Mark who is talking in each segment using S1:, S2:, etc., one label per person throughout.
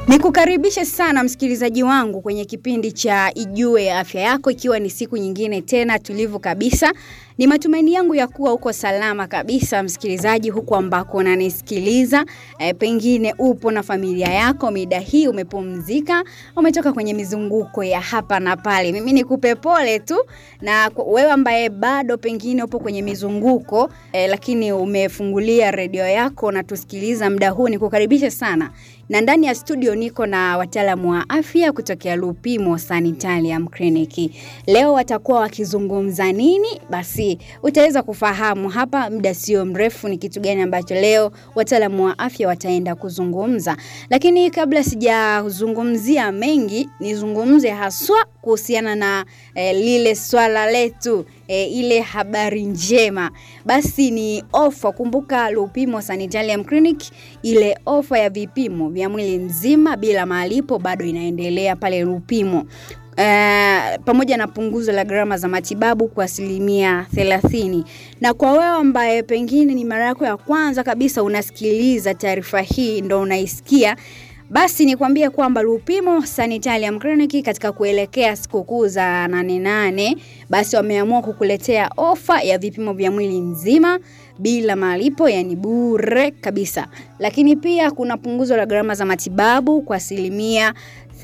S1: Nikukaribishe sana msikilizaji wangu kwenye kipindi cha Ijue Afya Yako, ikiwa ni siku nyingine tena tulivu kabisa. Ni matumaini yangu ya kuwa uko salama kabisa msikilizaji, huku ambako unanisikiliza. E, pengine upo na familia yako, mida hii umepumzika, umetoka kwenye mizunguko ya hapa na pale. Mimi nikupe pole tu, na kwa- wewe ambaye bado pengine upo kwenye mizunguko e, lakini umefungulia redio yako na tusikiliza muda huu, nikukaribishe sana na ndani ya studio niko na wataalamu wa afya kutokea Lupimo Sanitarium Clinic. Leo watakuwa wakizungumza nini? Basi utaweza kufahamu hapa muda sio mrefu ni kitu gani ambacho leo wataalamu wa afya wataenda kuzungumza. Lakini kabla sijazungumzia mengi, nizungumze haswa kuhusiana na eh, lile swala letu e, ile habari njema basi ni ofa. Kumbuka Lupimo Sanitarium Clinic, ile ofa ya vipimo vya mwili mzima bila malipo bado inaendelea pale Lupimo. Uh, pamoja na punguzo la gharama za matibabu kwa asilimia thelathini. Na kwa wewe ambaye pengine ni mara yako ya kwanza kabisa unasikiliza taarifa hii, ndo unaisikia basi nikwambie kwamba Lupimo Sanitarium Clinic katika kuelekea sikukuu za nane nane, basi wameamua kukuletea ofa ya vipimo vya mwili mzima bila malipo, yani bure kabisa. Lakini pia kuna punguzo la gharama za matibabu kwa asilimia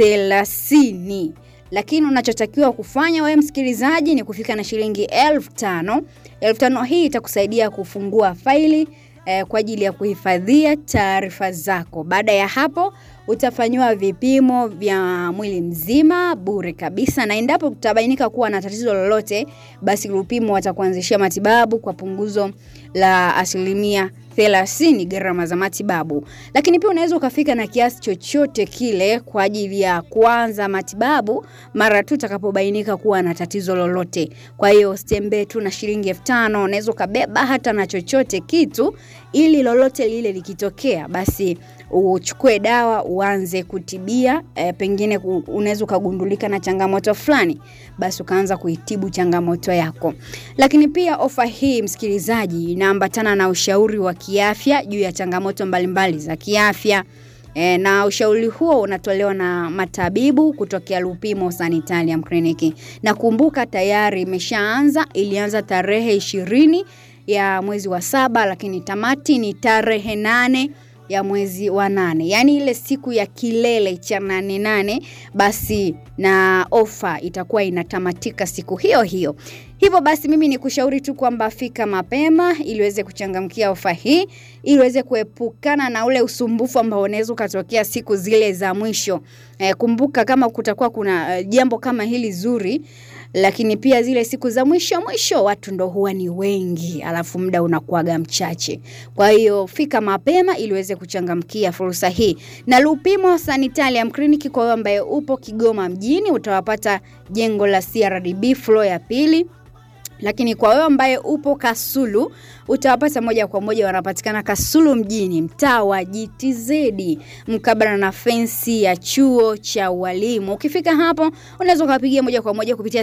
S1: thelathini. Lakini unachotakiwa kufanya wewe msikilizaji ni kufika na shilingi elfu tano. Elfu tano hii itakusaidia kufungua faili eh, kwa ajili ya kuhifadhia taarifa zako. Baada ya hapo utafanyiwa vipimo vya mwili mzima bure kabisa, na endapo kutabainika kuwa na tatizo lolote, basi Lupimo watakuanzishia matibabu kwa punguzo la asilimia thelathini gharama za matibabu. Lakini pia unaweza ukafika na kiasi chochote kile kwa ajili ya kuanza matibabu mara tu utakapobainika kuwa na tatizo lolote. Kwa hiyo usitembee tu na shilingi elfu tano, unaweza ukabeba hata na chochote kitu, ili lolote lile likitokea, basi uchukue dawa uanze kutibia. E, pengine ku- unaweza ukagundulika na changamoto fulani, basi ukaanza kuitibu changamoto yako. Lakini pia ofa hii msikilizaji, inaambatana na ushauri wa kiafya juu ya changamoto mbalimbali za kiafya. E, na ushauri huo unatolewa na matabibu kutokea Lupimo Sanitarium Clinic. Na kumbuka tayari imeshaanza, ilianza tarehe ishirini ya mwezi wa saba, lakini tamati ni tarehe nane ya mwezi wa nane, yaani ile siku ya kilele cha nane nane, basi na ofa itakuwa inatamatika siku hiyo hiyo. Hivyo basi mimi ni kushauri tu kwamba fika mapema ili uweze kuchangamkia ofa hii ili uweze kuepukana na ule usumbufu ambao unaweza ukatokea siku zile za mwisho. Eh, kumbuka kama kutakuwa kuna eh, jambo kama hili zuri lakini pia zile siku za mwisho mwisho watu ndo huwa ni wengi, alafu muda unakuaga mchache. Kwa hiyo fika mapema ili uweze kuchangamkia fursa hii. Na Lupimo Sanitarium Clinic, kwa wewe ambaye upo Kigoma mjini, utawapata jengo la CRDB floor ya pili lakini kwa wewe ambaye upo Kasulu utawapata moja kwa moja, wanapatikana Kasulu mjini, mtaa wa GTZ mkabala na fensi ya chuo cha ualimu. Ukifika hapo, unaweza ukapigia moja kwa moja kupitia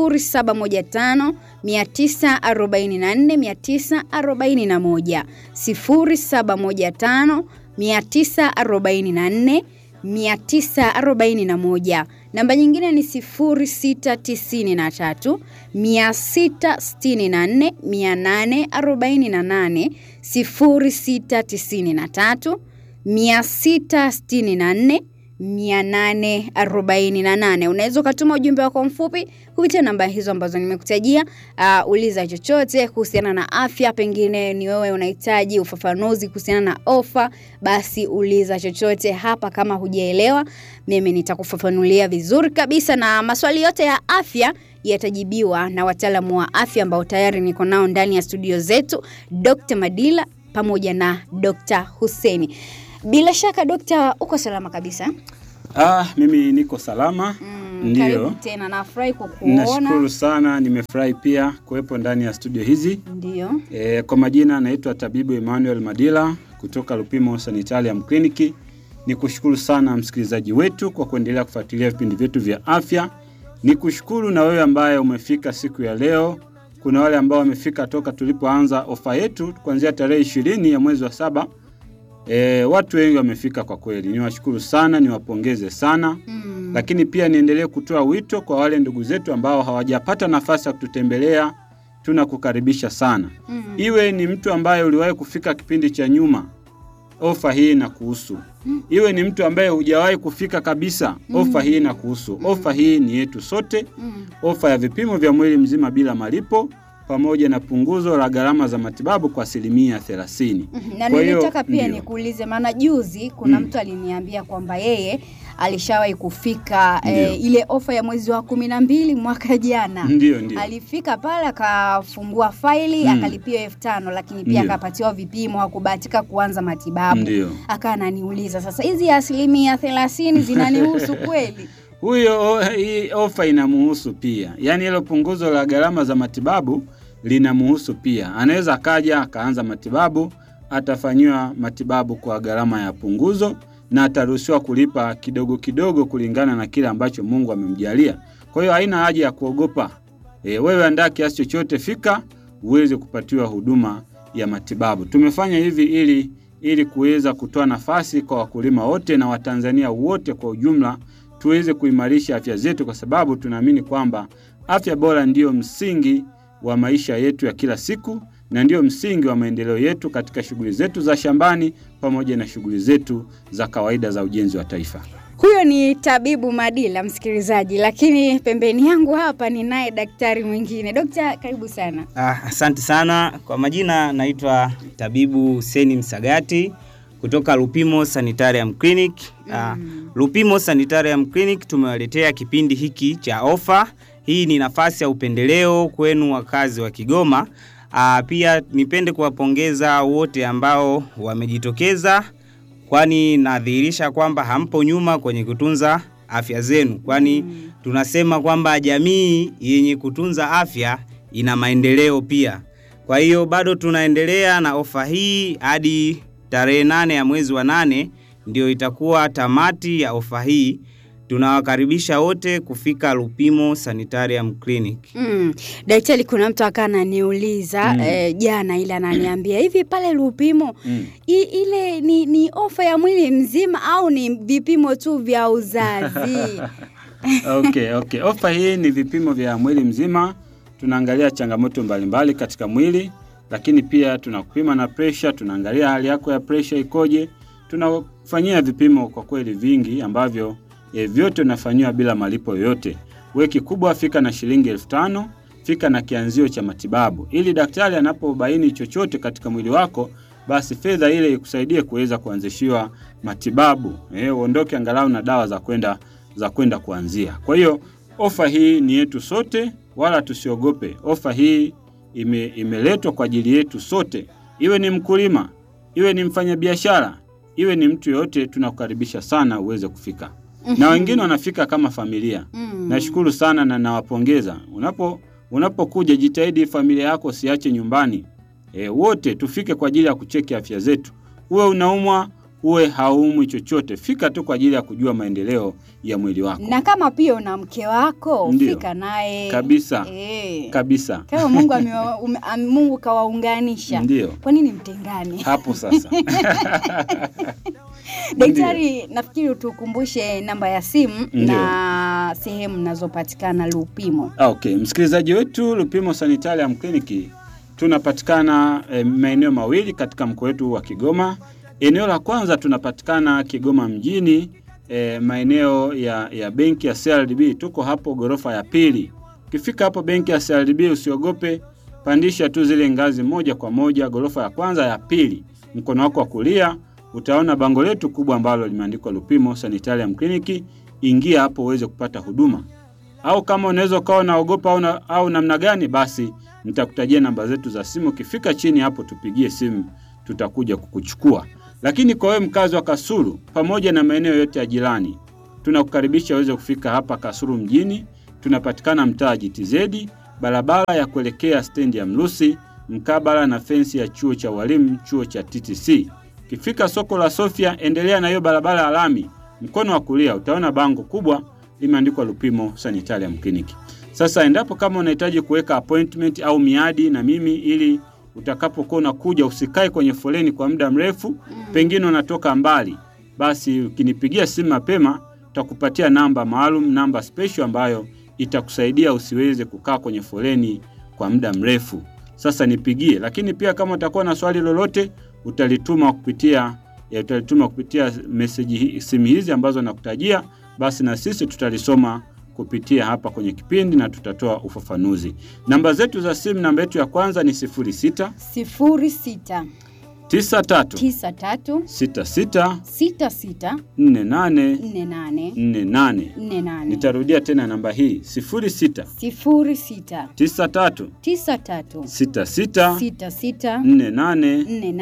S1: 0715 944 941 0715 944 941. Namba nyingine ni 0693 664 848 0693 664 848. Unaweza ukatuma ujumbe wako mfupi kupitia namba hizo ambazo nimekutajia. Uh, uliza chochote kuhusiana na afya, pengine ni wewe unahitaji ufafanuzi kuhusiana na ofa, basi uliza chochote hapa. Kama hujaelewa, mimi nitakufafanulia vizuri kabisa, na maswali yote ya afya yatajibiwa na wataalamu wa afya ambao tayari niko nao ndani ya studio zetu, Dr. Madila pamoja na Dr. Huseni. Bila shaka dokta, uko salama kabisa?
S2: Ah, mimi niko salama.
S1: Mm,
S2: Ndiyo.
S1: Karibu tena, nafurahi kukuona.
S2: Nashukuru sana, nimefurahi pia kuwepo ndani ya studio hizi.
S1: Ndio.
S2: E, kwa majina naitwa Tabibu Emmanuel Madila kutoka Lupimo Sanitarium Clinic. Nikushukuru sana msikilizaji wetu kwa kuendelea kufuatilia vipindi vyetu vya afya. Nikushukuru na wewe ambaye umefika siku ya leo. Kuna wale ambao wamefika toka tulipoanza ofa yetu kuanzia tarehe ishirini ya mwezi wa saba E, watu wengi wamefika kwa kweli, niwashukuru sana, niwapongeze sana
S1: Mm.
S2: lakini pia niendelee kutoa wito kwa wale ndugu zetu ambao hawajapata nafasi ya kututembelea, tunakukaribisha sana.
S1: Mm.
S2: Iwe ni mtu ambaye uliwahi kufika kipindi cha nyuma, ofa hii na kuhusu. Iwe ni mtu ambaye hujawahi kufika kabisa, ofa hii na kuhusu. Ofa hii ni yetu sote,
S1: Mm.
S2: ofa ya vipimo vya mwili mzima bila malipo pamoja na punguzo la gharama za matibabu kwa asilimia thelathini.
S1: Mhm, Na
S2: Kwa hiyo,
S1: nilitaka pia
S2: ndio.
S1: nikuulize, maana juzi kuna
S2: Mm.
S1: mtu aliniambia kwamba yeye alishawahi kufika
S2: Ndio.
S1: eh, ile ofa ya mwezi wa kumi na mbili mwaka jana.
S2: Ndio, ndio.
S1: Alifika pale akafungua faili
S2: Mm.
S1: akalipia elfu tano lakini pia
S2: Ndio.
S1: akapatiwa vipimo, hakubahatika kuanza matibabu.
S2: Ndio.
S1: Akawa ananiuliza sasa, hizi asilimia thelathini zinanihusu kweli?
S2: Huyo o- hii ofa inamuhusu pia, yaani hilo punguzo la gharama za matibabu linamuhusu pia. Anaweza akaja akaanza matibabu, atafanyiwa matibabu kwa gharama ya punguzo na ataruhusiwa kulipa kidogo kidogo kulingana na kile ambacho Mungu amemjalia. Kwa hiyo haina haja ya kuogopa. E, wewe andaa kiasi chochote, fika uweze kupatiwa huduma ya matibabu. Tumefanya hivi ili ili kuweza kutoa nafasi kwa wakulima wote na Watanzania wote kwa ujumla tuweze kuimarisha afya zetu, kwa sababu tunaamini kwamba afya bora ndiyo msingi wa maisha yetu ya kila siku na ndiyo msingi wa maendeleo yetu katika shughuli zetu za shambani pamoja na shughuli zetu za kawaida za ujenzi wa taifa.
S1: Huyo ni tabibu Madila, msikilizaji, lakini pembeni yangu hapa ninaye daktari mwingine. Dokta, karibu sana.
S3: Ah, asante sana kwa majina, naitwa tabibu Huseni Msagati kutoka Lupimo Sanitarium Clinic. Ah, Lupimo Sanitarium Clinic tumewaletea kipindi hiki cha ofa. Hii ni nafasi ya upendeleo kwenu wakazi wa Kigoma. Ah, pia nipende kuwapongeza wote ambao wamejitokeza kwani nadhihirisha kwamba hampo nyuma kwenye kutunza afya zenu, kwani tunasema kwamba jamii yenye kutunza afya ina maendeleo pia. Kwa hiyo bado tunaendelea na ofa hii hadi tarehe nane ya mwezi wa nane ndio itakuwa tamati ya ofa hii. Tunawakaribisha wote kufika Lupimo Sanitarium Clinic.
S1: Mm. Daktari, kuna mtu akaa ananiuliza
S2: Mm.
S1: eh, jana ile ananiambia hivi pale Lupimo
S2: Mm.
S1: i, ile ni, ni ofa ya mwili mzima au ni vipimo tu vya uzazi?
S2: Okay, okay. Ofa hii ni vipimo vya mwili mzima. Tunaangalia changamoto mbalimbali katika mwili, lakini pia tunakupima na presha, tunaangalia hali yako ya presha ikoje. Tunafanyia vipimo kwa kweli vingi ambavyo e, vyote unafanyiwa bila malipo yoyote. We kikubwa fika na shilingi elfu tano fika na kianzio cha matibabu, ili daktari anapobaini chochote katika mwili wako, basi fedha ile ikusaidie kuweza kuanzishiwa matibabu, eh, uondoke angalau na dawa za kwenda za kwenda kuanzia. Kwa hiyo ofa hii ni yetu sote, wala tusiogope. Ofa hii ime, imeletwa kwa ajili yetu sote, iwe ni mkulima, iwe ni mfanyabiashara, iwe ni mtu yoyote, tunakukaribisha sana uweze kufika na wengine wanafika kama familia.
S1: Mm.
S2: Nashukuru sana na nawapongeza. Unapo unapokuja jitahidi familia yako siache nyumbani. E, wote tufike kwa ajili ya kucheki afya zetu. Uwe unaumwa, uwe haumwi chochote, fika tu kwa ajili ya kujua maendeleo ya mwili wako.
S1: Na kama pia una mke wako
S2: Ndio.
S1: fika naye
S2: Kabisa.
S1: Eh.
S2: Kabisa.
S1: Kama Mungu amewa, ume, am, Mungu kawaunganisha,
S2: Ndio.
S1: kwa nini mtengane?
S2: Hapo sasa.
S1: Daktari, nafikiri tukumbushe namba ya simu
S2: Ndio.
S1: na sehemu nazopatikana Lupimo.
S2: Ah, Okay, msikilizaji wetu Lupimo Sanitarium Clinic tunapatikana eh, maeneo mawili katika mkoa wetu wa Kigoma. Eneo la kwanza tunapatikana Kigoma mjini eh, maeneo ya, ya benki ya CRDB. Tuko hapo ghorofa ya pili. Ukifika hapo benki ya CRDB usiogope, pandisha tu zile ngazi moja kwa moja ghorofa ya kwanza ya pili, mkono wako wa kulia utaona bango letu kubwa ambalo limeandikwa Lupimo Sanitarium Clinic. Ingia hapo uweze kupata huduma au kama unaweza ukawa unaogopa au, na, au namna gani, basi nitakutajia namba zetu za simu. Ukifika chini hapo, tupigie simu, tutakuja kukuchukua. Lakini kwa wewe mkazi wa Kasulu pamoja na maeneo yote ya jirani, tunakukaribisha uweze kufika hapa Kasulu mjini. Tunapatikana mtaa GTZ, barabara ya kuelekea stendi ya Mlusi, mkabala na fensi ya chuo cha walimu, chuo cha TTC. Ukifika soko la Sofia, endelea na hiyo barabara ya lami, mkono wa kulia utaona bango kubwa limeandikwa Lupimo Sanitarium Clinic. Sasa endapo kama unahitaji kuweka appointment au miadi na mimi ili utakapokuwa unakuja usikae kwenye foleni kwa muda mrefu, pengine unatoka mbali, basi ukinipigia simu mapema, tutakupatia namba maalum, namba special ambayo itakusaidia usiweze kukaa kwenye foleni kwa muda mrefu. Sasa nipigie, lakini pia kama utakuwa na swali lolote utalituma kupitia ya utalituma kupitia meseji hii- simu hizi ambazo nakutajia, basi na sisi tutalisoma kupitia hapa kwenye kipindi na tutatoa ufafanuzi. Namba zetu za simu, namba yetu ya kwanza ni 06
S1: sifuri sita
S2: 93
S1: tisa tatu
S2: 66
S1: sita sita
S2: 48
S1: nne nane
S2: 48.
S1: nne nane
S2: Nitarudia tena namba hii 06
S1: sifuri sita
S2: 93
S1: tisa tatu
S2: 66
S1: sita sita
S2: 48
S1: nne nane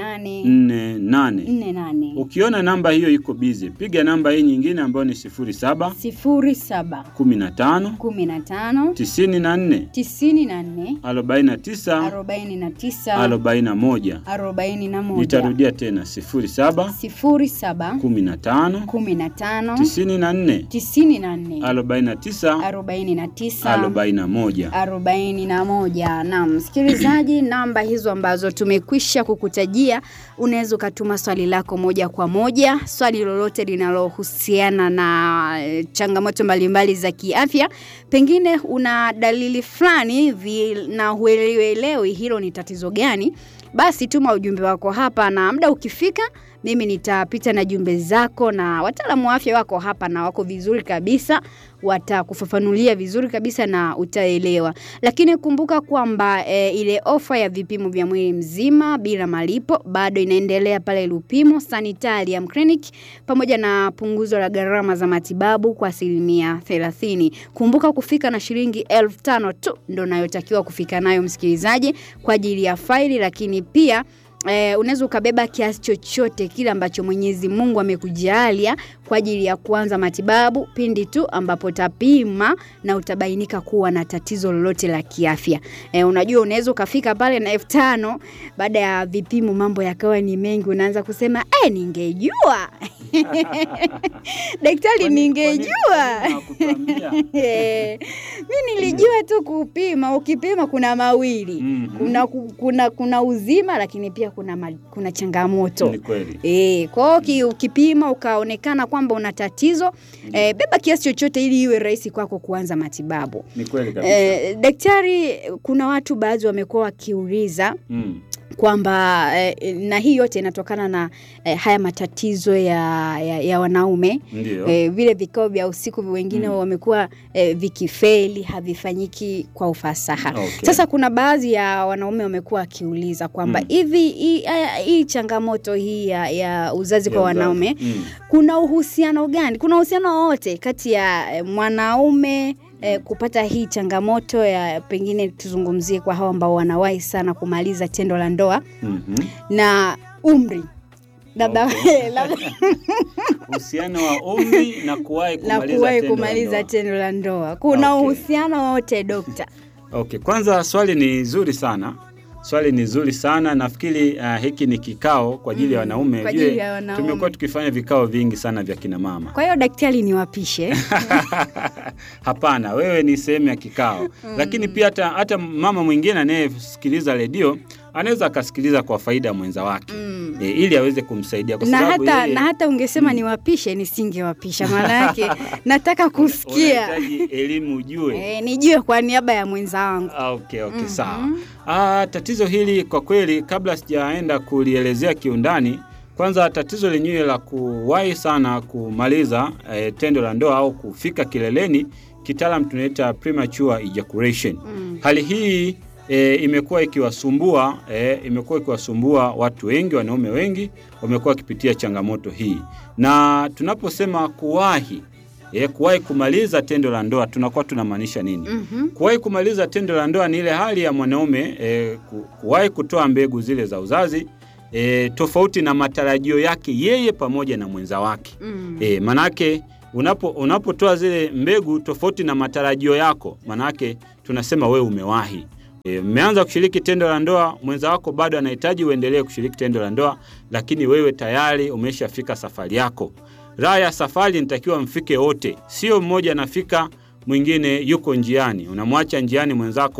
S2: 48.
S1: nne nane
S2: Ukiona namba hiyo iko bizi, piga namba hii nyingine ambayo ni 07
S1: sifuri saba
S2: 15
S1: kumi na tano
S2: 94
S1: tisini na nne
S2: 49
S1: arobaini na tisa
S2: 41.
S1: arobaini na moja
S2: Nitarudia tena 07
S1: sifuri saba
S2: 15
S1: kumi na tano
S2: 94
S1: tisini na nne
S2: 49
S1: arobaini na tisa
S2: 41.
S1: arobaini na moja. Naam, msikilizaji, namba hizo ambazo tumekwisha kukutajia, unaweza ukatuma swali lako moja kwa moja, swali lolote linalohusiana na eh, changamoto mbalimbali za kiafya. Pengine una dalili fulani hivi na huelewi hilo ni tatizo gani, basi tuma ujumbe wako hapa, na muda ukifika mimi nitapita na jumbe zako na wataalamu wa afya wako hapa na wako vizuri kabisa, watakufafanulia vizuri kabisa na utaelewa. Lakini kumbuka kwamba e, ile ofa ya vipimo vya mwili mzima bila malipo bado inaendelea pale Lupimo Sanitarium Clinic, pamoja na punguzo la gharama za matibabu kwa asilimia 30. Kumbuka kufika na shilingi elfu tano tu ndo nayotakiwa kufika nayo msikilizaji, kwa ajili ya faili, lakini pia Eh, unaweza ukabeba kiasi chochote kile ambacho Mwenyezi Mungu amekujalia kwa ajili ya kuanza matibabu pindi tu ambapo utapima na utabainika kuwa na tatizo lolote la kiafya. Eh, unajua unaweza ukafika pale na elfu tano baada ya vipimo mambo yakawa ni mengi, unaanza kusema eh, ningejua daktari,
S2: Kwani-
S1: ningejua
S2: kwani- kwani hawakutuambia?
S1: Eh, mi nilijua tu kupima. Ukipima kuna mawili
S2: Mhm.
S1: kuna, ku- kuna, kuna uzima lakini pia kuna, ma, kuna changamoto
S2: Ni kweli.
S1: E, kwa hiyo uki- ukipima ukaonekana kwamba una tatizo e, beba kiasi chochote ili iwe rahisi kwako kuanza matibabu.
S2: Ni kweli kabisa.
S1: E, daktari, kuna watu baadhi wamekuwa wakiuliza
S2: Mm.
S1: kwamba eh, na hii yote inatokana na eh, haya matatizo ya, ya, ya wanaume
S2: Ndio.
S1: eh, vile vikao vya usiku wengine
S2: Mm.
S1: wamekuwa eh, vikifeli havifanyiki kwa ufasaha.
S2: Okay.
S1: Sasa kuna baadhi ya wanaume wamekuwa wakiuliza kwamba
S2: Mm.
S1: hivi hii haya- hii changamoto hii ya, ya uzazi
S2: Ya
S1: kwa
S2: uzazi.
S1: wanaume
S2: Mm.
S1: kuna uhusiano gani? Kuna uhusiano wowote kati ya eh, mwanaume eh, kupata hii changamoto ya pengine, tuzungumzie kwa hao ambao wanawahi sana kumaliza tendo la ndoa
S2: Mhm.
S1: na umri labda
S2: Okay.
S1: labda
S2: Uhusiano wa umri na kuwahi
S1: na
S2: kumaliza
S1: kuwahi
S2: tendo la
S1: kumaliza
S2: ndoa.
S1: tendo la ndoa, kuna
S2: Okay.
S1: uhusiano wote dokta?
S2: Okay, kwanza swali ni zuri sana. Swali ni zuri sana. Nafikiri uh, hiki ni kikao kwa ajili ya
S1: Mm,
S2: wanaume.
S1: kwa ajili
S2: Ujue,
S1: ya wanaume.
S2: Tumekuwa tukifanya vikao vingi sana vya kina mama.
S1: Kwa hiyo daktari, niwapishe
S2: Hapana, wewe ni sehemu ya kikao. Lakini pia hata, hata mama mwingine anayesikiliza redio anaweza akasikiliza kwa faida ya mwenza wake
S1: mm.
S2: e, ili aweze kumsaidia kwa
S1: na
S2: sababu
S1: hata,
S2: yeye
S1: na hata ungesema
S2: Mm.
S1: niwapishe nisingewapisha, maana yake nataka kusikia
S2: unahitaji elimu ujue.
S1: e, nijue kwa niaba ya mwenza wangu.
S2: Ah, okay, okay,
S1: Mhm.
S2: sawa. Ah, tatizo hili kwa kweli, kabla sijaenda kulielezea kiundani, kwanza tatizo lenyewe la kuwahi sana kumaliza eh, tendo la ndoa au kufika kileleni, kitaalam tunaita premature ejaculation.
S1: Mm.
S2: Hali hii e, imekuwa ikiwasumbua e, imekuwa ikiwasumbua watu wengi, wanaume wengi wamekuwa wakipitia changamoto hii, na tunaposema kuwahi e, kuwahi kumaliza tendo la ndoa tunakuwa tunamaanisha nini?
S1: Mhm.
S2: Kuwahi kumaliza tendo la ndoa ni ile hali ya mwanaume e, ku- kuwahi kutoa mbegu zile za uzazi e, tofauti na matarajio yake yeye pamoja na mwenza wake.
S1: Mm.
S2: E, manake unapo unapotoa zile mbegu tofauti na matarajio yako, manake tunasema wewe umewahi. E, mmeanza kushiriki tendo la ndoa, mwenza wako bado anahitaji uendelee kushiriki tendo la ndoa, lakini wewe tayari umeshafika safari yako. Raha ya safari nitakiwa mfike wote, sio mmoja anafika mwingine yuko njiani, unamwacha njiani mwenzako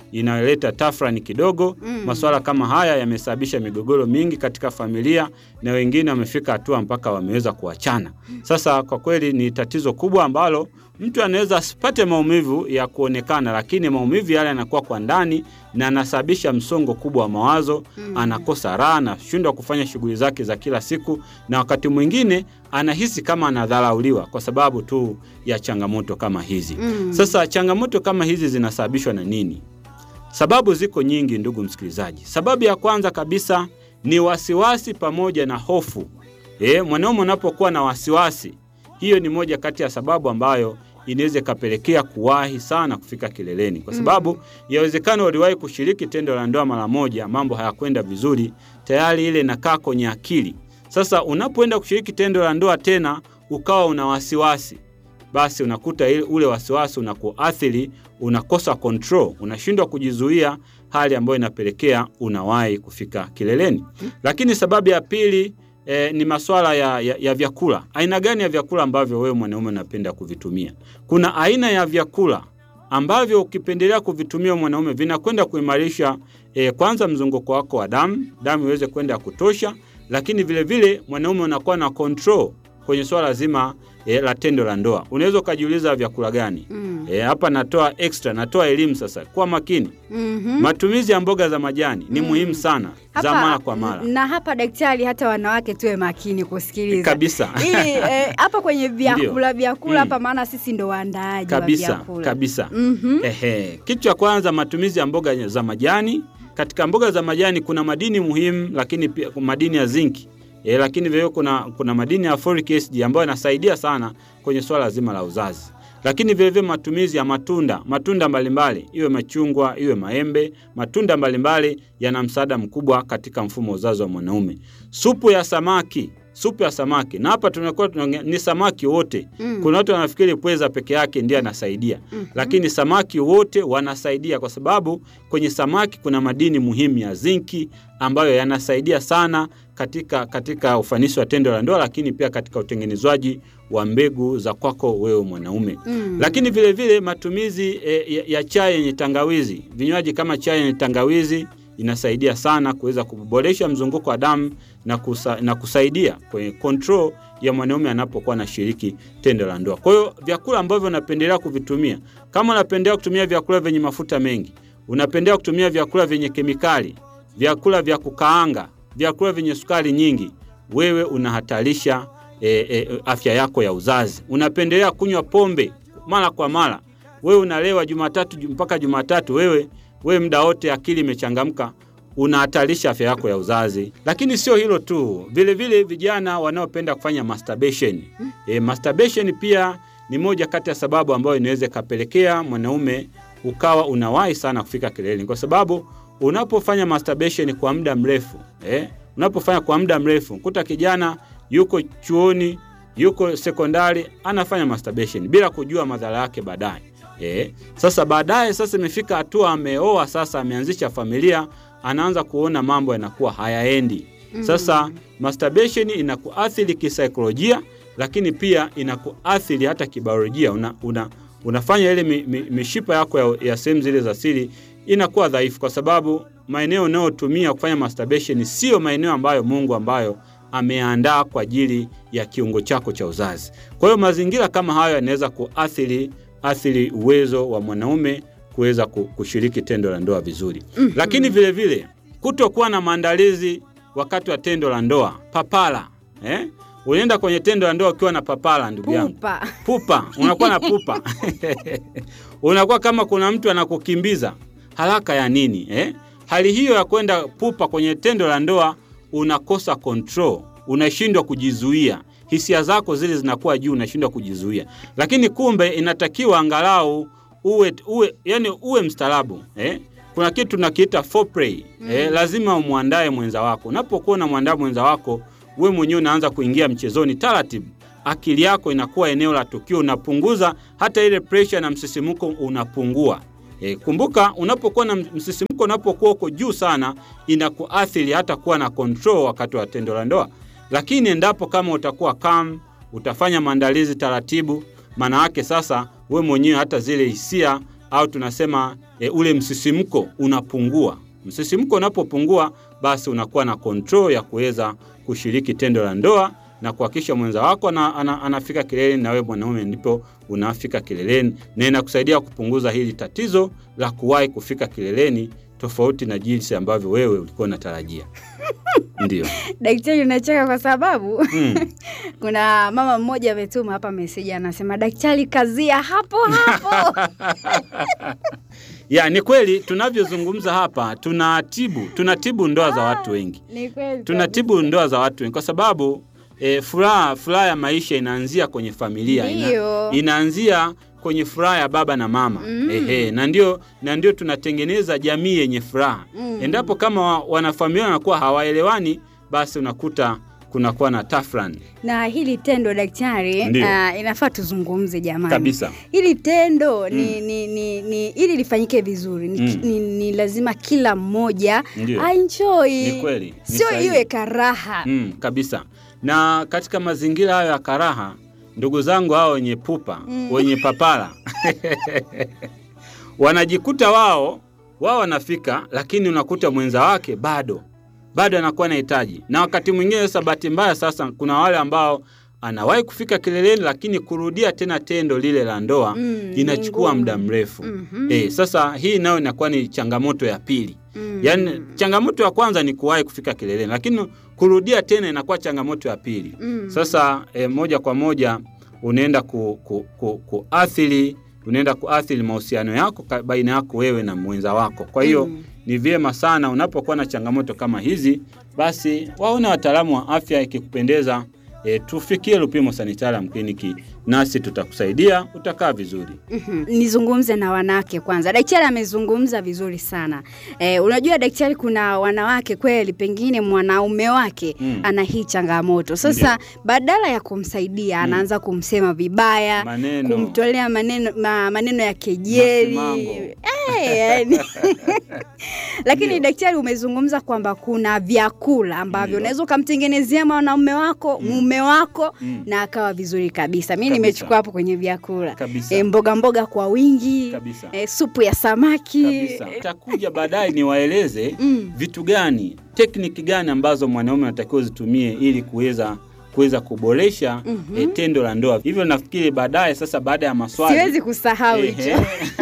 S2: inayoleta tafrani kidogo.
S1: Mm.
S2: Masuala kama haya yamesababisha migogoro mingi katika familia na wengine wamefika hatua mpaka wameweza kuachana. Sasa kwa kweli ni tatizo kubwa ambalo mtu anaweza asipate maumivu ya kuonekana, lakini maumivu yale yanakuwa kwa ndani na anasababisha msongo kubwa wa mawazo
S1: Mm.
S2: anakosa raha, anashindwa kufanya shughuli zake za kila siku, na wakati mwingine anahisi kama anadharauliwa kwa sababu tu ya changamoto kama hizi.
S1: Mm.
S2: Sasa changamoto kama hizi zinasababishwa na nini? Sababu ziko nyingi, ndugu msikilizaji. Sababu ya kwanza kabisa ni wasiwasi pamoja na hofu. E, mwanaume unapokuwa na wasiwasi, hiyo ni moja kati ya sababu ambayo inaweza ikapelekea kuwahi sana kufika kileleni, kwa sababu yawezekana uliwahi kushiriki tendo la ndoa mara moja, mambo hayakwenda vizuri, tayari ile inakaa kwenye akili. Sasa unapoenda kushiriki tendo la ndoa tena ukawa una wasiwasi, basi unakuta ile- ule wasiwasi unakuathiri, unakosa control, unashindwa kujizuia, hali ambayo inapelekea unawahi kufika kileleni. Lakini sababu ya pili eh, ni masuala ya, ya, ya vyakula. Aina gani ya vyakula ambavyo wewe mwanaume unapenda kuvitumia? Kuna aina ya vyakula ambavyo ukipendelea kuvitumia mwanaume vinakwenda kuimarisha eh, kwanza mzunguko wako wa damu, damu iweze kwenda ya kutosha, lakini vile vile mwanaume unakuwa na control kwenye swala zima e, la tendo la ndoa. Unaweza ukajiuliza vyakula gani?
S1: Mm.
S2: E, hapa natoa extra, natoa elimu sasa. Kuwa makini.
S1: Mhm.
S2: Matumizi ya mboga za majani ni
S1: Mm.
S2: muhimu sana za mara kwa mara
S1: na hapa daktari, hata wanawake tuwe makini kusikiliza
S2: kabisa
S1: ili eh, hapa kwenye vyakula vyakula
S2: Mm.
S1: hapa, maana sisi ndo waandaaji wa
S2: kabisa
S1: vyakula
S2: kabisa.
S1: Mhm.
S2: Ehe, kitu cha kwanza matumizi ya mboga za majani. Katika mboga za majani kuna madini muhimu, lakini pia madini ya zinki e, lakini vile kuna, kuna madini ya folic acid ambayo yanasaidia sana kwenye swala zima la uzazi. Lakini vile vile matumizi ya matunda, matunda mbalimbali, iwe machungwa, iwe maembe, matunda mbalimbali yana msaada mkubwa katika mfumo wa uzazi wa mwanaume. Supu ya samaki, supu ya samaki, na hapa tunakuwa tunaongea ni samaki wote.
S1: Mm.
S2: Kuna watu wanafikiri pweza peke yake ndiye anasaidia
S1: Mhm.
S2: lakini samaki wote wanasaidia kwa sababu kwenye samaki kuna madini muhimu ya zinki ambayo yanasaidia sana katika, katika ufanisi wa tendo la ndoa, lakini pia katika utengenezwaji wa mbegu za kwako wewe mwanaume.
S1: Mm.
S2: Lakini vile vile matumizi e, ya, ya chai yenye tangawizi, vinywaji kama chai yenye tangawizi inasaidia sana kuweza kuboresha mzunguko wa damu na, kusa, na kusaidia kwenye control ya mwanaume anapokuwa anashiriki tendo la ndoa. Kwa hiyo vyakula ambavyo unapendelea kuvitumia, kama unapendelea kutumia vyakula vyenye mafuta mengi, unapendelea kutumia vyakula vyenye kemikali, vyakula vya kukaanga, vyakula vyenye sukari nyingi, wewe unahatarisha e, e, afya yako ya uzazi. Unapendelea kunywa pombe mara kwa mara, wewe unalewa Jumatatu ju- mpaka Jumatatu, wewe wewe muda wote akili imechangamka, unahatarisha afya yako ya uzazi. Lakini sio hilo tu, vile vile vijana wanaopenda kufanya masturbation. E, masturbation pia ni moja kati ya sababu ambayo inaweza ikapelekea mwanaume ukawa unawahi sana kufika kileleni, kwa sababu unapofanya masturbation kwa muda mrefu eh, unapofanya kwa muda mrefu, kuta kijana yuko chuoni, yuko sekondari, anafanya masturbation bila kujua madhara yake baadaye. Eh, sasa baadaye sasa imefika hatua ameoa, sasa ameanzisha familia, anaanza kuona mambo yanakuwa hayaendi. Sasa masturbation inakuathiri kisaikolojia, lakini pia inakuathiri hata kibiolojia. Una, una, unafanya ile mi, mi, mishipa yako ya, ya sehemu zile za siri inakuwa dhaifu, kwa sababu maeneo unayotumia kufanya masturbation sio maeneo ambayo Mungu ambayo ameandaa kwa ajili ya kiungo chako cha uzazi. Kwa hiyo mazingira kama hayo yanaweza kuathiri athiri uwezo wa mwanaume kuweza ku- kushiriki tendo la ndoa vizuri. Lakini vile vile kutokuwa na maandalizi wakati wa tendo la ndoa, papala eh? Unaenda kwenye tendo la ndoa ukiwa na papala, ndugu yangu
S1: Pupa.
S2: pupa, unakuwa na pupa unakuwa kama kuna mtu anakukimbiza haraka ya nini eh? Hali hiyo ya kwenda pupa kwenye tendo la ndoa, unakosa control, unashindwa kujizuia, hisia zako zile zinakuwa juu, unashindwa kujizuia. Lakini kumbe inatakiwa angalau uwe, uwe, yani uwe mstaarabu eh? Kuna kitu tunakiita foreplay eh? Lazima umwandae mwenza wako. Unapokuwa unamwandaa mwenza wako, we mwenyewe unaanza kuingia mchezoni taratibu akili yako inakuwa eneo la tukio, unapunguza hata ile pressure na msisimuko unapungua. E, kumbuka unapokuwa na msisimuko, unapokuwa uko juu sana, inakuathiri hata kuwa na control wakati wa tendo la ndoa. Lakini endapo kama utakuwa calm, utafanya maandalizi taratibu, maana yake sasa we mwenyewe hata zile hisia au tunasema e, ule msisimko unapungua. Msisimko unapopungua, basi unakuwa na control ya kuweza kushiriki tendo la ndoa na kuhakikisha mwenza wako ana, ana, anafika kileleni na wewe mwanaume ndipo unafika kileleni, na inakusaidia kupunguza hili tatizo la kuwahi kufika kileleni tofauti na jinsi ambavyo wewe ulikuwa unatarajia. Ndio.
S1: Daktari, unacheka kwa sababu
S2: Mm.
S1: kuna mama mmoja ametuma hapa meseji, anasema daktari, kazia hapo hapo.
S2: Ya, ni kweli tunavyozungumza hapa tunatibu tunatibu ndoa za watu wengi.
S1: Ni kweli
S2: Tunatibu ndoa za watu wengi kwa sababu e, furaha furaha ya maisha inaanzia kwenye familia. Ina,
S1: Ndio.
S2: inaanzia kwenye furaha ya baba na mama.
S1: Mm.
S2: Ehe, na ndio na ndio tunatengeneza jamii yenye furaha.
S1: Mm.
S2: Endapo kama wa- wanafamilia wanakuwa hawaelewani, basi unakuta kunakuwa na tafrani
S1: na hili tendo daktari,
S2: Ndio.
S1: uh, inafaa tuzungumze jamani.
S2: kabisa.
S1: Hili tendo ni, ni, ni, ni ili lifanyike vizuri ni,
S2: Mm.
S1: ni, ni lazima kila mmoja
S2: Ndio.
S1: aenjoy,
S2: Ni kweli, ni
S1: sio
S2: sahihi.
S1: iwe karaha.
S2: Mm, kabisa. Na katika mazingira hayo ya karaha, ndugu zangu hao wenye pupa
S1: Mm.
S2: wenye papara wanajikuta wao wao wanafika, lakini unakuta mwenza wake bado bado anakuwa anahitaji. Na wakati mwingine sasa, bahati mbaya sasa, kuna wale ambao anawahi kufika kileleni, lakini kurudia tena tendo lile la ndoa
S1: Mm,
S2: inachukua
S1: ni
S2: muda
S1: ngumu.
S2: mrefu.
S1: Mhm.
S2: Eh, sasa hii nayo inakuwa ni changamoto ya pili.
S1: Mm.
S2: Yaani changamoto ya kwanza ni kuwahi kufika kileleni, lakini kurudia tena inakuwa changamoto ya pili.
S1: Mm.
S2: Sasa e, moja kwa moja unaenda ku, ku, ku, kuathiri unaenda kuathiri mahusiano yako ka- baina yako wewe na mwenza wako. Kwa hiyo
S1: Mm.
S2: ni vyema sana unapokuwa na changamoto kama hizi, basi waone wataalamu wa afya. Ikikupendeza e, tufikie Lupimo Sanitarium Kliniki, nasi tutakusaidia, utakaa vizuri.
S1: Mhm. Nizungumze na wanawake kwanza. Daktari amezungumza vizuri sana. Eh, unajua daktari, kuna wanawake kweli, pengine mwanaume wake
S2: Mm.
S1: ana hii changamoto. Sasa badala ya kumsaidia anaanza kumsema vibaya,
S2: Maneno.
S1: kumtolea maneno, ma, maneno ya kejeli
S2: Masimango.
S1: Eh, yani. Lakini
S2: Ndio.
S1: daktari, umezungumza kwamba kuna vyakula ambavyo
S2: Ndio.
S1: unaweza ukamtengenezea mwanaume wako mume wako
S2: Mm.
S1: na akawa vizuri kabisa. Mi
S2: Kabisa.
S1: nimechukua hapo kwenye vyakula
S2: Kabisa.
S1: e, mboga mboga kwa wingi
S2: Kabisa.
S1: e, supu ya samaki
S2: kabisa. Takuja baadaye niwaeleze
S1: Mm.
S2: vitu gani, tekniki gani ambazo mwanaume anatakiwa zitumie ili kuweza kuweza kuboresha
S1: Mhm.
S2: eh, tendo la ndoa. Hivyo nafikiri baadaye, sasa baada ya maswali
S1: siwezi kusahau
S2: Ehe.
S1: hicho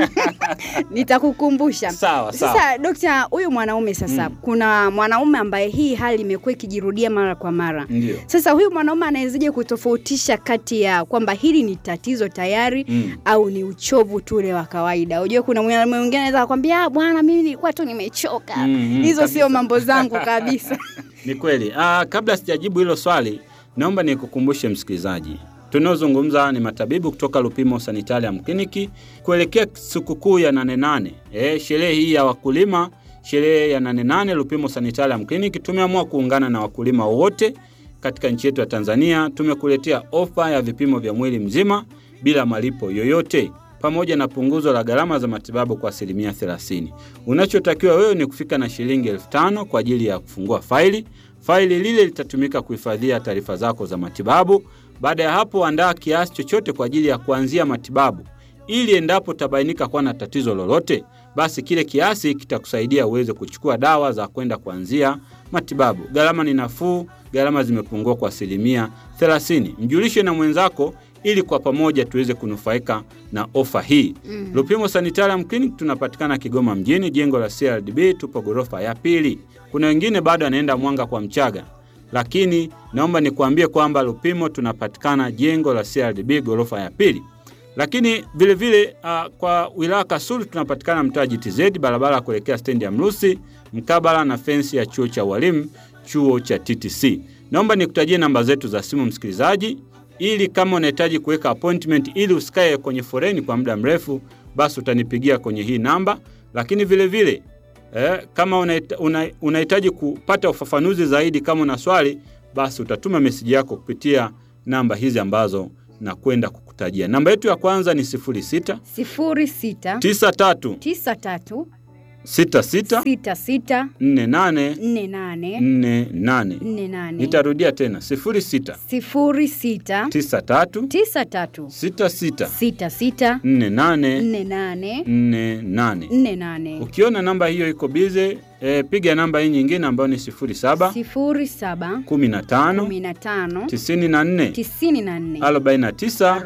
S1: nitakukumbusha.
S2: sawa sawa.
S1: Sasa dokta, huyu mwanaume sasa,
S2: Mm.
S1: kuna mwanaume ambaye hii hali imekuwa ikijirudia mara kwa mara.
S2: Ndio.
S1: Sasa huyu mwanaume anawezaje kutofautisha kati ya kwamba hili ni tatizo tayari
S2: Mm.
S1: au ni uchovu tu ule wa kawaida? Unajua kuna mwanaume mwingine anaweza kukwambia "Ah, bwana, mimi nilikuwa tu nimechoka.
S2: Mm, mm,
S1: Hizo
S2: kabisa.
S1: sio mambo zangu kabisa.
S2: Ni kweli. Ah, kabla sijajibu hilo swali, naomba nikukumbushe msikilizaji, tunaozungumza ni matabibu kutoka Lupimo Sanitarium Kliniki kuelekea sikukuu ya nane nane. Eh, sherehe hii ya wakulima, sherehe ya nane nane, Lupimo Sanitarium Kliniki tumeamua kuungana na wakulima wote katika nchi yetu ya Tanzania. Tumekuletea ofa ya vipimo vya mwili mzima bila malipo yoyote pamoja na punguzo la gharama za matibabu kwa asilimia 30. Unachotakiwa wewe ni kufika na shilingi elfu tano kwa ajili ya kufungua faili. Faili lile litatumika kuhifadhia taarifa zako za matibabu. Baada ya hapo, andaa kiasi chochote kwa ajili ya kuanzia matibabu, ili endapo utabainika kuwa na tatizo lolote, basi kile kiasi kitakusaidia uweze kuchukua dawa za kwenda kuanzia matibabu. Gharama ni nafuu, gharama zimepungua kwa asilimia 30. Mjulishe na mwenzako ili kwa pamoja tuweze kunufaika na ofa hii.
S1: Mm.
S2: Lupimo Sanitarium Clinic tunapatikana Kigoma mjini, jengo la CRDB, tupo ghorofa ya pili. Kuna wengine bado anaenda Mwanga kwa Mchaga, lakini naomba nikuambie kwamba Lupimo tunapatikana jengo la CRDB ghorofa ya pili. Lakini vile vile uh, kwa wilaya Kasulu tunapatikana mtaa GTZ, barabara ya kuelekea stendi ya Mrusi, mkabala na fensi ya chuo cha walimu, chuo cha TTC. Naomba nikutajie namba zetu za simu msikilizaji, ili kama unahitaji kuweka appointment ili usikae kwenye foreni kwa muda mrefu, basi utanipigia kwenye hii namba. Lakini vile vile eh, kama unahita- una- unahitaji kupata ufafanuzi zaidi, kama una swali, basi utatuma meseji yako kupitia namba hizi ambazo nakwenda kukutajia. Namba yetu ya kwanza ni 06
S1: sifuri sita
S2: 93
S1: tisa tatu
S2: 66 sita sita
S1: 66
S2: nne nane
S1: 48
S2: nne nane
S1: 48
S2: nitarudia tena sifuri sita
S1: 06
S2: tisa tatu
S1: 93
S2: sita sita
S1: 66
S2: nne nane
S1: 48
S2: nne nane
S1: 48
S2: ukiona namba hiyo iko bize e, piga namba hii nyingine ambayo ni sifuri saba
S1: 07
S2: kumi na tano
S1: 15
S2: tisini na nne
S1: 94
S2: arobaini na tisa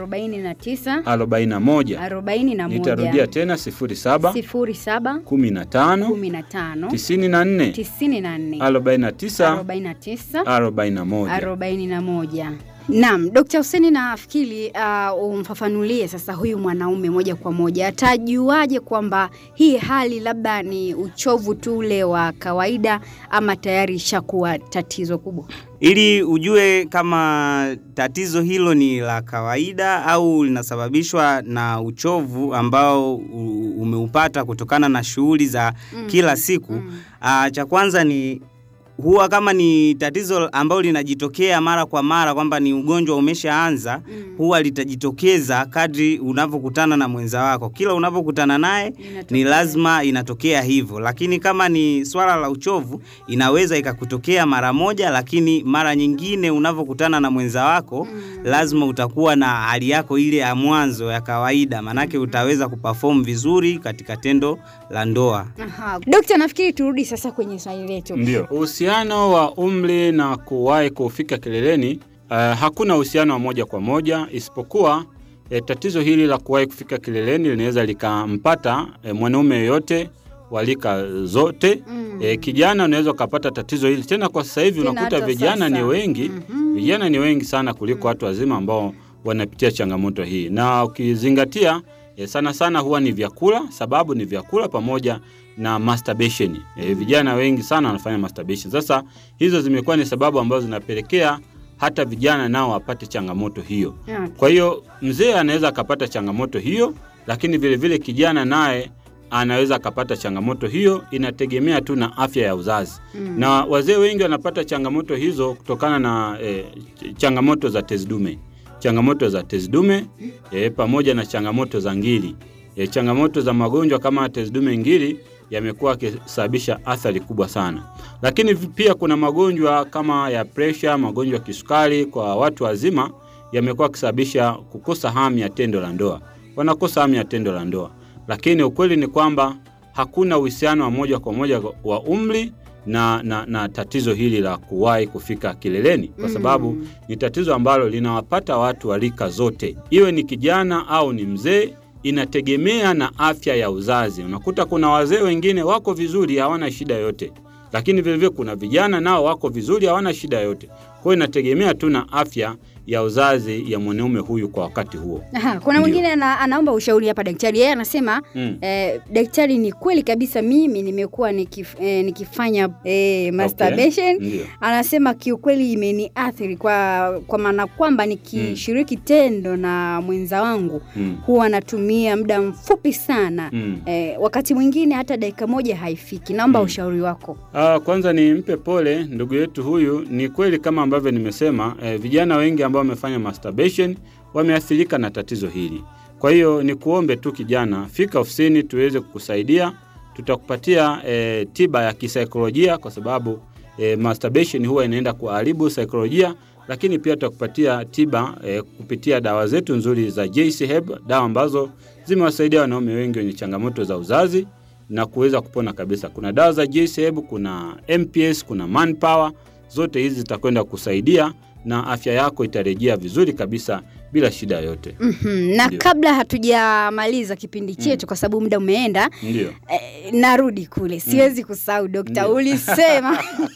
S1: 49
S2: arobaini na moja
S1: 41
S2: nitarudia tena sifuri saba
S1: 07
S2: kumi na tano
S1: 15
S2: tisini na nne
S1: 94
S2: arobaini na tisa
S1: 49
S2: arobaini na moja
S1: arobaini na moja. Naam, Dkt. Hussein nafikiri uh, umfafanulie sasa huyu mwanaume moja kwa moja atajuaje kwamba hii hali labda ni uchovu tu ule wa kawaida ama tayari ishakuwa tatizo kubwa?
S3: Ili ujue kama tatizo hilo ni la kawaida au linasababishwa na uchovu ambao u- umeupata kutokana na shughuli za kila siku. Ah, cha kwanza ni huwa kama ni tatizo ambalo linajitokea mara kwa mara kwamba ni ugonjwa umeshaanza, huwa litajitokeza kadri unavyokutana na mwenza wako. Kila unavyokutana naye ni
S1: Inatokea.
S3: lazima inatokea hivyo, lakini kama ni swala la uchovu inaweza ikakutokea mara moja, lakini mara nyingine unavyokutana na mwenza wako lazima utakuwa na hali yako ile ya mwanzo ya kawaida, manake utaweza kuperform vizuri katika tendo la ndoa.
S1: Aha. Dokta, nafikiri turudi sasa kwenye swali letu.
S2: Ndio, uhusiano wa umri na kuwahi kufika kileleni, uh, hakuna uhusiano wa moja kwa moja, isipokuwa eh, tatizo hili la kuwahi kufika kileleni linaweza likampata eh, mwanaume yoyote wa rika zote.
S1: Mm.
S2: Eh, kijana unaweza ukapata tatizo hili tena. Kwa sasa hivi
S1: Tena
S2: unakuta
S1: hata
S2: vijana ni
S1: sasa.
S2: wengi
S1: Mhm.
S2: vijana ni wengi sana kuliko watu wazima ambao wanapitia changamoto hii, na ukizingatia eh, sana sana huwa ni vyakula, sababu ni vyakula pamoja na masturbation. Eh, vijana wengi sana wanafanya masturbation. Sasa hizo zimekuwa ni sababu ambazo zinapelekea hata vijana nao wapate changamoto hiyo.
S1: Okay.
S2: Kwa hiyo mzee anaweza akapata changamoto hiyo, lakini vile vile kijana naye anaweza akapata changamoto hiyo, inategemea tu na afya ya uzazi
S1: Mm.
S2: na wazee wengi wanapata changamoto hizo kutokana na eh, ch- changamoto za tezi dume, changamoto za tezi dume eh, pamoja na changamoto za ngiri. Eh, changamoto za magonjwa kama tezi dume, ngiri yamekuwa yakisababisha athari kubwa sana, lakini vi- pia kuna magonjwa kama ya presha, magonjwa ya kisukari kwa watu wazima yamekuwa yakisababisha kukosa hamu ya tendo la ndoa, wanakosa hamu ya tendo la ndoa, lakini ukweli ni kwamba hakuna uhusiano wa moja kwa moja wa umri na, na, na tatizo hili la kuwahi kufika kileleni kwa
S1: Mm.
S2: sababu ni tatizo ambalo linawapata watu wa rika zote, iwe ni kijana au ni mzee. Inategemea na afya ya uzazi. Unakuta kuna wazee wengine wako vizuri, hawana shida yote, lakini vilevile kuna vijana nao wako vizuri, hawana shida yote. Kwa hiyo inategemea tu na afya ya uzazi ya mwanaume huyu kwa wakati huo.
S1: Aha, kuna
S2: Ndio.
S1: mwingine ana, anaomba ushauri hapa daktari. Yeye anasema
S2: Mm.
S1: eh, daktari, ni kweli kabisa mimi nimekuwa nikif, eh, nikifanya eh, masturbation.
S2: Ndio.
S1: Anasema kiukweli imeniathiri kwa kwa maana kwamba nikishiriki tendo na mwenza wangu
S2: Mm.
S1: huwa natumia muda mfupi sana
S2: Mm.
S1: eh, wakati mwingine hata dakika moja haifiki. Naomba
S2: Mm.
S1: ushauri wako.
S2: Ah, kwanza nimpe pole ndugu yetu huyu. Ni kweli kama ambavyo nimesema, eh, vijana wengi ambao wamefanya masturbation wameathirika na tatizo hili. Kwa hiyo ni kuombe tu kijana, fika ofisini tuweze kukusaidia, tutakupatia eh, tiba ya kisaikolojia kwa sababu eh, masturbation huwa inaenda kuharibu saikolojia, lakini pia tutakupatia tiba eh, kupitia dawa zetu nzuri za JC Herb, dawa ambazo zimewasaidia wanaume wengi wenye changamoto za uzazi na kuweza kupona kabisa. Kuna dawa za JCB, kuna MPS, kuna Manpower, zote hizi zitakwenda kusaidia na afya yako itarejea vizuri kabisa bila shida yoyote.
S1: Mhm, Na
S2: Ndio.
S1: kabla hatujamaliza kipindi chetu kwa sababu muda umeenda,
S2: Ndio.
S1: eh, narudi kule, siwezi kusahau dokta,
S2: Ndio.
S1: ulisema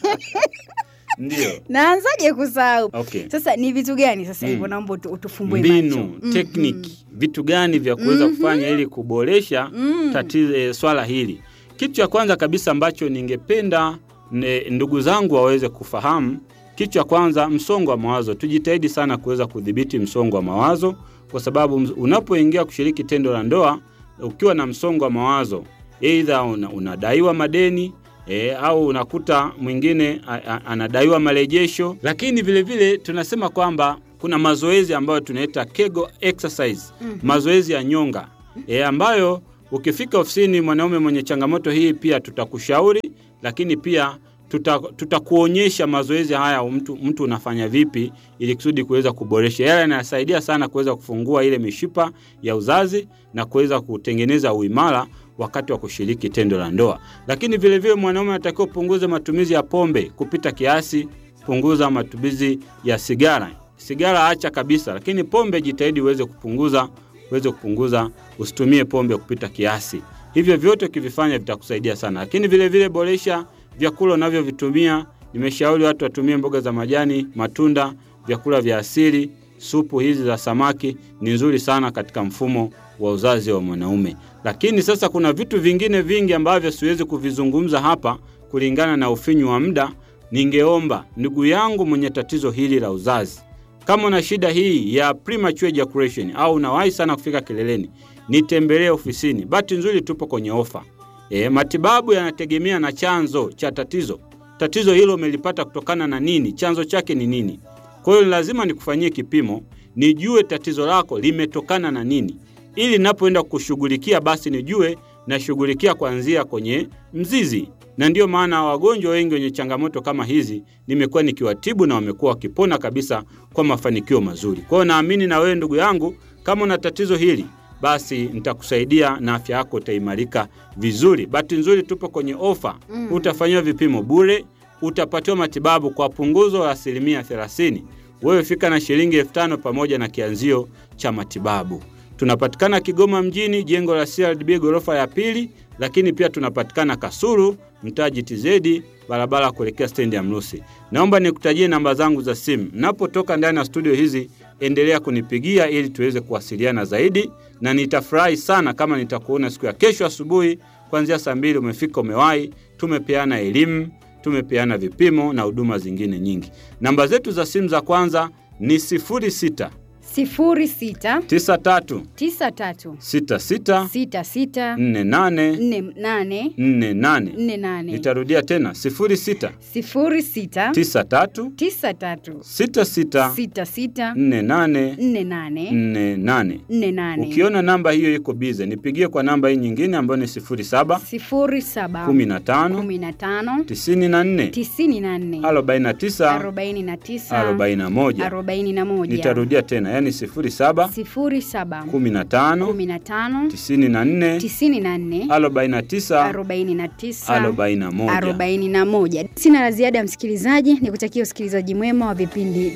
S2: Ndio.
S1: naanzaje kusahau?
S2: Okay.
S1: Sasa ni vitu gani sasa
S2: Mm.
S1: hivyo, naomba utu- utufumbue macho.
S2: Mbinu,
S1: Mhm.
S2: tekniki, vitu gani vya kuweza kufanya ili kuboresha
S1: Mm.
S2: tatizo eh, swala hili. Kitu cha kwanza kabisa ambacho ningependa ne- ndugu zangu waweze kufahamu, kitu cha kwanza, msongo wa mawazo. Tujitahidi sana kuweza kudhibiti msongo wa mawazo, kwa sababu ms- unapoingia kushiriki tendo la ndoa ukiwa na msongo wa mawazo, aidha una, unadaiwa madeni E, au unakuta mwingine a- a- anadaiwa marejesho, lakini vile vile tunasema kwamba kuna mazoezi ambayo tunaita Kegel exercise
S1: Mhm.
S2: mazoezi ya nyonga e, ambayo Ukifika ofisini, mwanaume mwenye changamoto hii, pia tutakushauri, lakini pia tuta- tutakuonyesha mazoezi haya mtu, mtu unafanya vipi ili kusudi kuweza kuboresha. Yale yanasaidia sana kuweza kufungua ile mishipa ya uzazi na kuweza kutengeneza uimara wakati wa kushiriki tendo la ndoa. Lakini vile vile mwanaume anatakiwa kupunguza matumizi ya pombe kupita kiasi, punguza matumizi ya sigara. Sigara acha kabisa, lakini pombe jitahidi uweze kupunguza, uweze kupunguza, usitumie pombe kupita kiasi. Hivyo vyote ukivifanya vitakusaidia sana, lakini vile vile boresha vyakula unavyovitumia. Nimeshauri watu watumie mboga za majani, matunda, vyakula vya asili. Supu hizi za samaki ni nzuri sana katika mfumo wa uzazi wa mwanaume. Lakini sasa kuna vitu vingine vingi ambavyo siwezi kuvizungumza hapa kulingana na ufinyu wa muda. Ningeomba ndugu yangu mwenye tatizo hili la uzazi, kama una shida hii ya premature ejaculation au unawahi sana kufika kileleni, nitembelee ofisini. Bahati nzuri tupo kwenye ofa. E, matibabu yanategemea na chanzo cha tatizo. Tatizo hilo umelipata kutokana na nini? Chanzo chake ni nini? Kwa hiyo lazima nikufanyie kipimo, nijue tatizo lako limetokana na nini, ili ninapoenda kushughulikia basi nijue nashughulikia kuanzia kwenye mzizi. Na ndiyo maana wagonjwa wengi wenye changamoto kama hizi nimekuwa nikiwatibu na wamekuwa wakipona kabisa kwa mafanikio mazuri. Kwa hiyo naamini na wewe ndugu yangu, kama una tatizo hili basi nitakusaidia na afya yako itaimarika vizuri. Bahati nzuri tupo kwenye ofa mm. Utafanyiwa vipimo bure, utapatiwa matibabu kwa punguzo la asilimia 30. Wewe fika na shilingi elfu tano pamoja na kianzio cha matibabu. Tunapatikana Kigoma mjini, jengo la CRDB ghorofa ya pili, lakini pia tunapatikana Kasulu, mtaa GTZ, barabara kuelekea stendi ya Mrusi. Naomba nikutajie namba zangu za simu. Napotoka ndani ya studio hizi, endelea kunipigia ili tuweze kuwasiliana zaidi, na nitafurahi sana kama nitakuona siku ya kesho asubuhi kuanzia saa mbili umefika, umewahi. Tumepeana elimu, tumepeana vipimo na huduma zingine nyingi. Namba zetu za simu za kwanza ni 06
S1: sifuri sita
S2: 93
S1: tisa tatu
S2: 66
S1: sita sita
S2: 48
S1: nne nane
S2: 48.
S1: nne nane
S2: Nitarudia tena 06
S1: sifuri sita
S2: 93
S1: tisa tatu
S2: 66
S1: sita sita
S2: 48
S1: nne nane
S2: 48.
S1: nne nane
S2: Ukiona namba hiyo iko bize, nipigie kwa namba hii nyingine ambayo ni 07
S1: sifuri saba
S2: 15
S1: kumi na tano
S2: 94
S1: tisini na nne
S2: 49
S1: arobaini na tisa
S2: 41.
S1: arobaini na moja
S2: Nitarudia tena, yani 07
S1: sifuri saba
S2: 15
S1: kumi na tano
S2: 94
S1: tisini na nne
S2: 49
S1: arobaini na tisa
S2: 41.
S1: arobaini na moja. Sina la ziada, msikilizaji, ni kutakia usikilizaji mwema wa vipindi